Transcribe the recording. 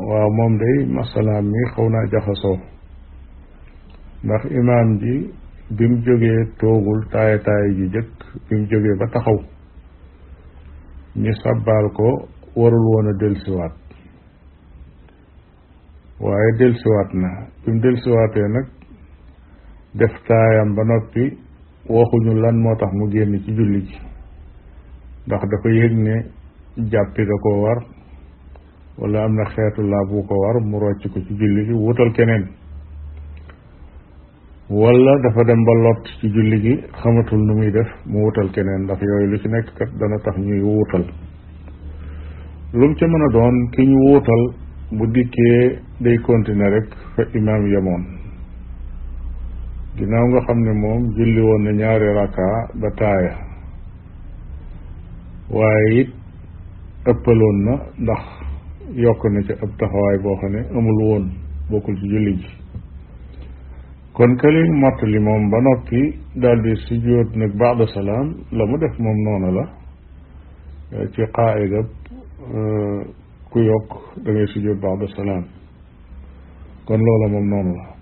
waaw moom day masalaam mi xaw naa jaxasoo ndax imaam ji bi mu jógee toogul taaya taaya ji jëkk bi mu jógee ba taxaw ñu sabbaal ko warul woon a delsiwaat waaye delsiwaat na bi mu delsiwaatee nag def taayam ba noppi waxuñu lan moo tax mu génn ci julli ji ndax dafa yëg ne jàppi da ko war wala am na xeetu laa bu ko war mu rocc ko ci julli gi wutal keneen wala dafa dem ba lot ci julli gi xamatul nu muy def mu wutal keneen ndax yooyu lu ci nekk kat dana tax ñuy wuutal lu mu ca mën a doon ki ñu wuutal bu dikkee day continuer rek fa imaam yemoon ginnaaw nga xam ne moom julli woon na ñaari raka ba taaya waaye it ëppaloon na ndax yokk na ca ab taxawaay boo xam ne amul woon bokkul ci julli ji kon këli mottali moom ba noppi daldi sujjóot nag baada salaam la mu def moom noonu la ci qaayida ku yokk da ngay sujjóot baada salaam kon loola moom noonu la